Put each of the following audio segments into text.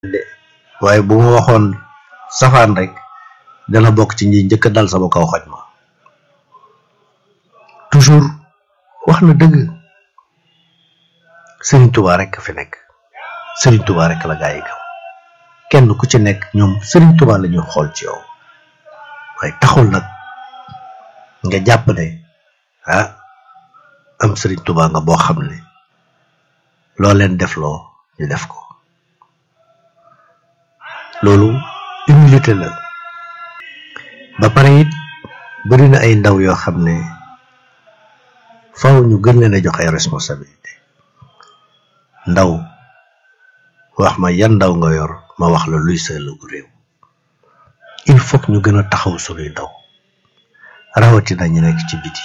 waaye bu ma waxoon safaan rek dana bokk ci ñi njëkk dal sama kaw xoj ma toujours wax na dëgg Serigne Touba rek fi nekk Serigne Touba rek la gaa yi gëm kenn ku ci nekk ñoom Serigne Touba la ñuy xool ci yow waaye taxul nag nga jàpp ne ah am Serigne Touba nga boo xam ne loo leen def loo ñu def ko loolu humilité la ba pare it bari na ay ndaw yoo xam ne faw ñu gën leen a jox ay responsabilité ndaw wax ma yan ndaw nga yor ma wax la luy sa ëllëgu réew il faut que ñu gën a taxaw sunuy ndaw rawatina ñu nekk ci biti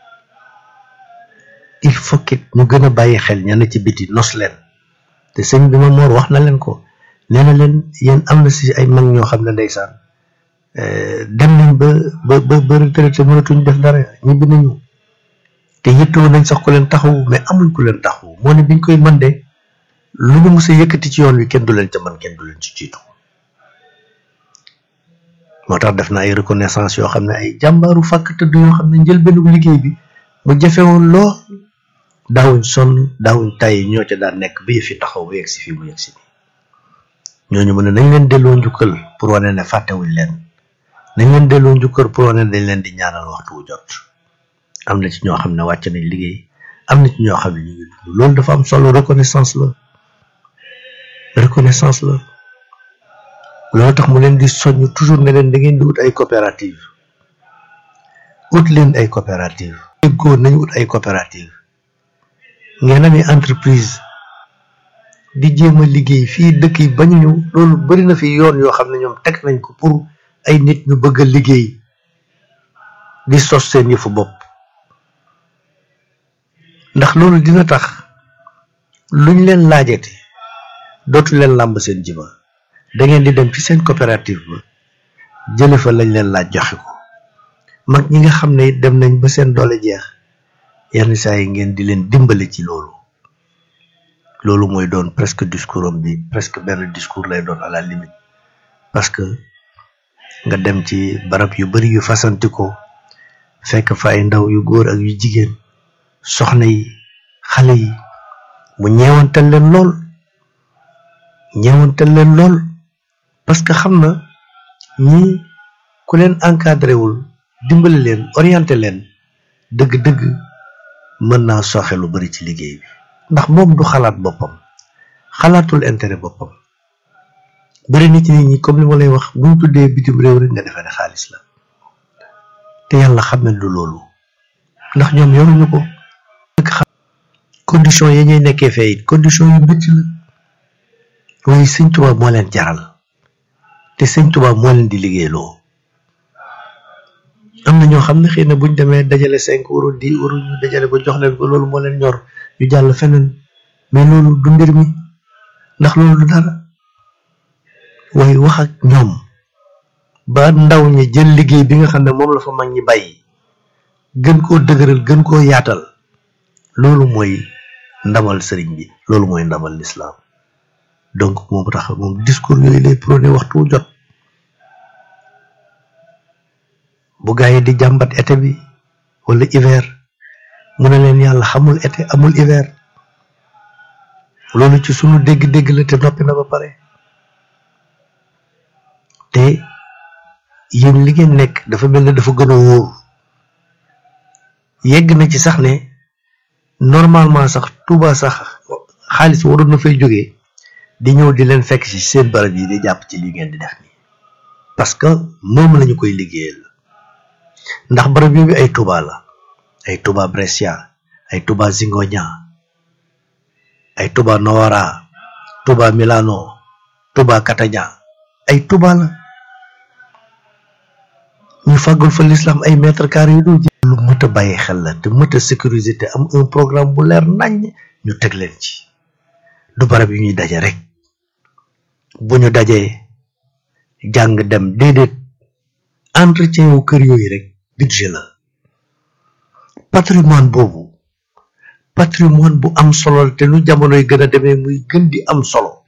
il faut que ñu gën a bàyyi xel ña ne ci biti nos leen te sëñ bi ma moor wax na leen ko nee na leen yéen am na si ay mag ñoo xam ne ndeysaan dem nañ ba ba ba ba retraité mënatuñ def dara ñibbi nañu te yittoo nañ sax ku leen taxawu mais amuñ ku leen taxawu moo ne biñ koy mën de lu ñu mës a yëkkati ci yoon wi kenn du leen ca mën kenn du leen ci jiitu moo tax def na ay reconnaissance yoo xam ne ay jàmbaaru fàkk tëdd yoo xam ne njëlbeenu liggéey bi mu jafewoon lool daawuñ sonn daawuñ tay ñoo ca daan nekk ba yëf yi taxaw ba yegg si fii mu yegg si nii ñooñu mu ne nañ leen delloo njukkal pour wane ne fàttewuñ leen nañ leen delloo njukkal pour wane ne dañ leen di ñaanal waxtu wu jot am na ci ñoo xam ne wàcc nañ liggéey am na ci ñoo xam ne ñu ngi dund loolu dafa am solo reconnaissance la reconnaissance la loolu tax mu leen di soññ toujours ne leen da ngeen di wut ay coopérative ut leen ay coopérative déggoo nañu ut ay coopérative ngeen amee entreprise di jéem a liggéey fii dëkk yi bañu ñëw loolu bari na fi yoon yoo xam ne ñoom teg nañ ko pour ay nit ñu bëgg a liggéey di sos seen yëfu bopp ndax loolu dina tax luñ leen laajate dootu leen làmb seen jiba da ngeen di dem ci seen coopérative ba jële fa lañ leen laaj joxe ko mag ñi nga xam ne it dem nañ ba seen doole jeex yenn saa yi ngeen di leen dimbale ci loolu loolu mooy doon presque discours am bi presque benn discours lay doon à la limite parce que nga dem ci barab yu bari yu fasanti ko fekk fa ay ndaw yu góor ak yu jigéen soxna yi xale yi mu ñeewantal leen lool ñeewantal leen lool parce que xam na ñi ku leen encadré wul dimbali leen orienté leen dëgg-dëgg mën naa soxe lu bari ci liggéey bi ndax moom du xalaat boppam xalaatul intérêt boppam bari na ci nit ñi comme li ma lay wax buñ tuddee bitim réew rek nga defee ne xaalis la te yàlla xam ne du loolu ndax ñoom yoruñu ko condition yi ñuy nekkee fee it condition yu métti la waaye sëñ Tuubaa moo leen jaral te sëñ Tuubaa moo leen di liggéeyloo am na ñoo xam ne xëy na buñ demee dajale cinq euros dix euros ñu dajale ko jox leen ko loolu moo leen ñor ñu jàll feneen mais loolu du mbir mi ndax loolu du dara waaye wax ak ñoom ba ndaw ñi jël liggéey bi nga xam ne moom la fa mag ñi bàyyi gën koo dëgëral gën koo yaatal loolu mooy ndamal sëriñ bi loolu mooy ndamal lislaam donc moom tax moom discours yooyu lay prôné waxtu jot bu gaa yi di jàmbat été bi wala hiver mu ne leen yàlla xamul été amul hiver loolu ci sunu dégg-dégg la te noppi na ba pare te yéen li ngeen nekk dafa mel ne dafa gën a wóor yegg na ci sax ne normalement sax Touba sax xaalis waroon na fay jógee di ñëw di leen fekk ci seen barab yi di jàpp ci li ngeen di def nii parce que moom lañu koy liggéeyal ndax barab yooyu ay Touba la ay Touba Brescia ay Touba Zingoña ay Touba Novara Touba Milano Touba Catania ay Touba la ñu fàggul fa l'islam ay mètre carré yu dul lu mët a bàyyi xel la te mët a sécuriser te am un programme bu leer nañ ñu teg leen ci du barab yu ñuy daje rek bu ñu dajee jàng dem déedéet entretien wu kër yooyu rek budget la patrimoine boobu patrimoine bu am solo te nu jamonoy gën a demee muy gën di am solo